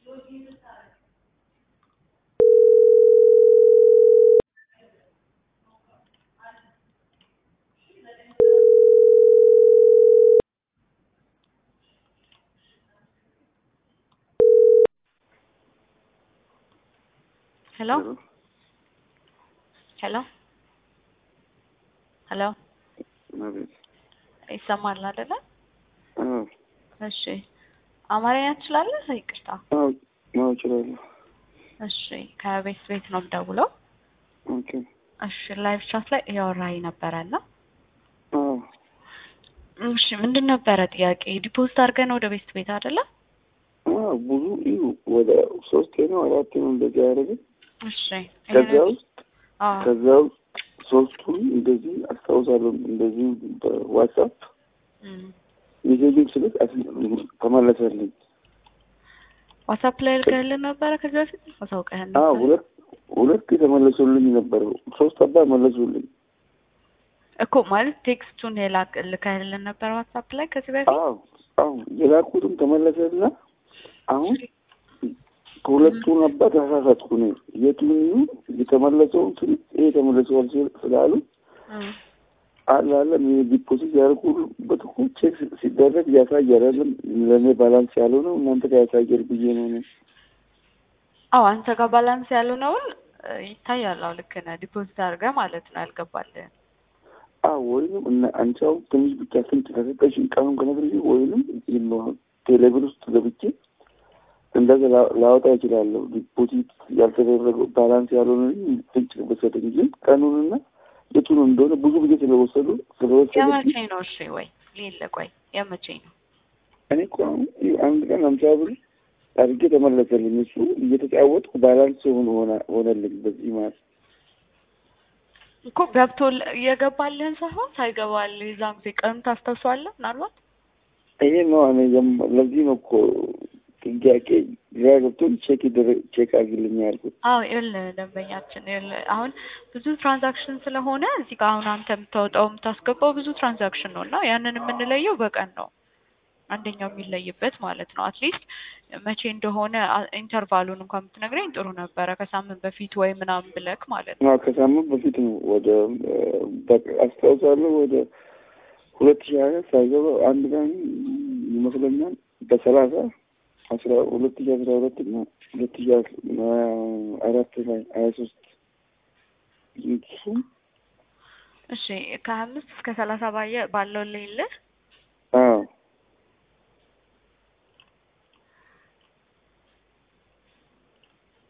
ሄሎ ሄሎ ሄሎ አቤት። ይሰማል አይደለ? አዎ እሺ አማርኛ ትችላለህ? ይቅርታ። አዎ አዎ እችላለሁ። እሺ ከቤት ቤት ነው የምደውለው። ኦኬ። እሺ ላይቭ ቻት ላይ እያወራኝ ነበረ እና አዎ እሺ ምንድን ነበረ ጥያቄ? ዲፖዚት አድርገን ወደ ቤት ቤት አይደለ? አዎ ብዙ እዩ ወደ ሶስቴ ነው አራቴ ነው እንደዚህ ያደረግን። እሺ ከዛ ውስጥ አዎ ከዛ ውስጥ ሶስቱን እንደዚህ አስታውሳለሁ። እንደዚህ በዋትሳፕ እም። ሜሴጅን ስልክ አስ- ተመለሰልኝ። ዋትሳፕ ላይ ልከህልን ነበረ ከዚህ በፊት አሳውቀህን አዎ ነበር ሁለት ሁለት የተመለሱልኝ ነበር። ሶስት አባ መለሱልኝ። እኮ ማለት ቴክስቱን የላክ ልከህልን ነበር ዋትሳፕ ላይ ከዚህ በፊት አዎ አዎ የላኩትም ተመለሰና አሁን ከሁለቱ ነበር ተሳሳትኩ እኔ የቱን ይሁን የተመለሰውን ስል ይሄ ተመለሰዋል ስል- ስላሉ እም። አለ አለ ዲፖዚት ያደርጉበት እኮ ቼክ ሲደረግ ያሳያል አይደለም ለእኔ ባላንስ ያለው ነው እናንተ ጋር ያሳያል ብዬ ነው እኔ አዎ አንተ ጋር ባላንስ ያልሆነውን እ፣ ይታያል። አዎ ልክ ነህ። ዲፖዚት አድርገህ ማለት ነው ያልገባልህን። አዎ ወይንም እና አንቺ አሁን ትንሽ ብቻ ፍንጭ ከሰጠሽኝ ቀኑን ከነግርሽ ወይንም ይኖር ቴሌብር ውስጥ ገብቼ እንደዛ ላ- ላወጣ እችላለሁ። ዲፖዚት ያልተደረገው ባላንስ ያልሆነ ፍንጭ በሰጠኝ ግን ቀኑንና የቱን እንደሆነ ብዙ ጊዜ ስለወሰዱ ስለወሰዱ የመቼ ነው? እሺ ወይ ሌለ ቆይ የመቼ ነው? እኔ እኮ አሁን ይኸው አንድ ቀን አምሳ ብር አድርጌ ተመለሰልኝ። እሱ እየተጫወትኩ ባላንስ ሆኖ ሆነ- ሆነልኝ በዚህ ማለት እኮ ገብቶ የገባልህን ሳይሆን ሳይገባልህ የዛን ጊዜ ቀኑን ታስታውሰዋለህ? ምናልባት ይሄ ነው እኔ የም- ለዚህ ነው እኮ ጥያቄ ግራ ገብቶኝ ቼክ ይደረግ ቼክ አድርግልኝ ያልኩት። አዎ ይኸውልህ ደንበኛችን ይኸውልህ አሁን ብዙ ትራንዛክሽን ስለሆነ እዚህ ጋር አሁን አንተ የምታወጣው የምታስገባው ብዙ ትራንዛክሽን ነው እና ያንን የምንለየው በቀን ነው አንደኛው የሚለይበት ማለት ነው። አትሊስት መቼ እንደሆነ አ- ኢንተርቫሉን እንኳን ብትነግረኝ ጥሩ ነበረ ከሳምንት በፊት ወይ ምናምን ብለክ ማለት ነው። አዎ ከሳምንት በፊት ነው ወደ እ፣ በቃ አስታውሳለሁ ወደ ሁለት ሺህ ሀያ ሳይገባ አንድ ቀን ይመስለኛል በሰላሳ አስራ ሁለት ሺህ አስራ ሁለት እና ሁለት ሺህ አስራ አራት ላይ ሀያ ሶስት እሱ እሺ ከሀያ አምስት እስከ ሰላሳ ባየ ባለው ሌለ